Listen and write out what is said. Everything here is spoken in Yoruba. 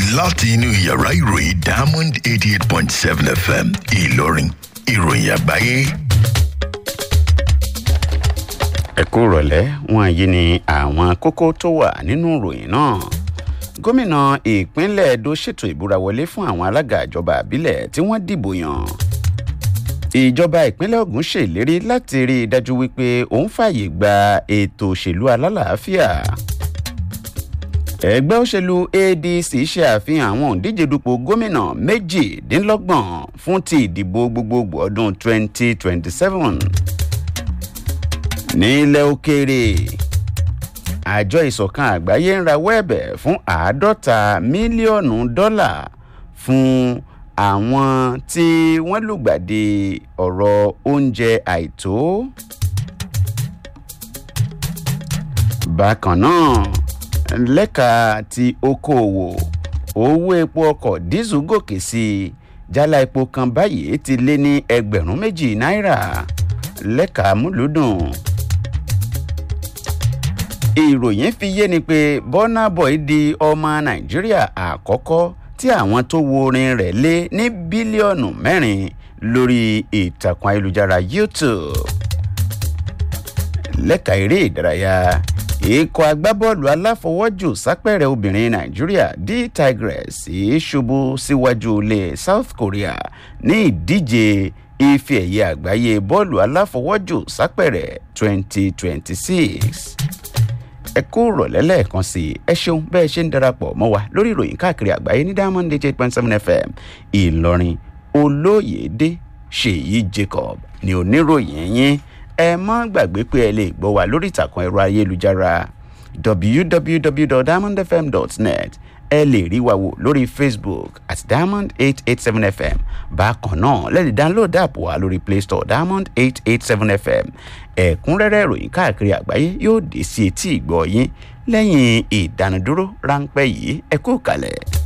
láti inú yàrá ìròyìn diamond eighty eight point seven fm ìlọrin ìròyìn àgbáyé. ẹ kú rọ̀lẹ́ wọn yìí ni àwọn kókó tó wà nínú ìròyìn náà gómìnà ìpínlẹ̀ edo ṣètò ìbúra wọlé fún àwọn alága ìjọba àbílẹ̀ tí wọ́n dìbò yàn ìjọba ìpínlẹ̀ ogun ṣèlérí láti rí i dájú wípé òun fààyè gba ètò òṣèlú alálàáfíà ẹgbẹ́ òṣèlú adc ṣe àfihàn àwọn òǹdíje dupò gómìnà méjìdínlọ́gbọ̀n fún ti ìdìbò gbogbogbò ọdún 2027 nílẹ̀ òkèèrè àjọ ìsọ̀kan àgbáyé ń rawọ́ ẹ̀bẹ̀ fún àádọ́ta mílíọ̀nù dọ́là fún àwọn tí wọ́n lùgbàdì ọ̀rọ̀ oúnjẹ àìtó. bákan náà lẹ́ka ti okòòwò owó epo ọkọ̀ dísù gòkè sí i jálá epo kan báyìí ti lé ní ẹgbẹ̀rún méjì náírà lẹ́ka múlùdùn ìròyìn fi yé ni pé burna boy di ọmọ nàìjíríà àkọ́kọ́ tí àwọn tó wo orin rẹ̀ lé ní bílíọ̀nù mẹ́rin lórí ìtàkùn ayélujára youtube lẹ́ka eré ìdárayá ikọ̀ agbábọ́ọ̀lù aláfọwọ́jù sápẹ̀rẹ̀ obìnrin nàìjíríà d tigress ṣubú síwájú ilé south korea ní ìdíje ife ẹ̀yẹ àgbáyé bọ́ọ̀lù aláfọwọ́jù sápẹ̀rẹ̀ 2026 ẹ kú rọ̀lẹ́ lẹ́ẹ̀kan sí i ẹ ṣeun bẹ́ẹ̀ ṣe ń darapọ̀ mọ́ wa lórí ìròyìn káàkiri àgbáyé ní diamond eight point seven fm ìlọrin olóyèdè ṣèyí jacob ní oníròyìn yín ẹ mọ́ gbàgbé pé ẹ lè gbọ́ wa lórí ìtàkùn ẹ̀rọ ayélujára www.diamondfm.net ẹ lè rí wa wò lórí facebook at diamond eight eight seven fm bákan náà lẹ́ẹ̀dì download app wa lórí play store diamond eight eight seven fm ẹ̀kúnrẹ́rẹ́ ìròyìn káàkiri àgbáyé yóò dé sí etí ìgbọ́ yín lẹ́yìn ìdánudúró ráńpẹ́ yìí ẹ kú kalẹ̀.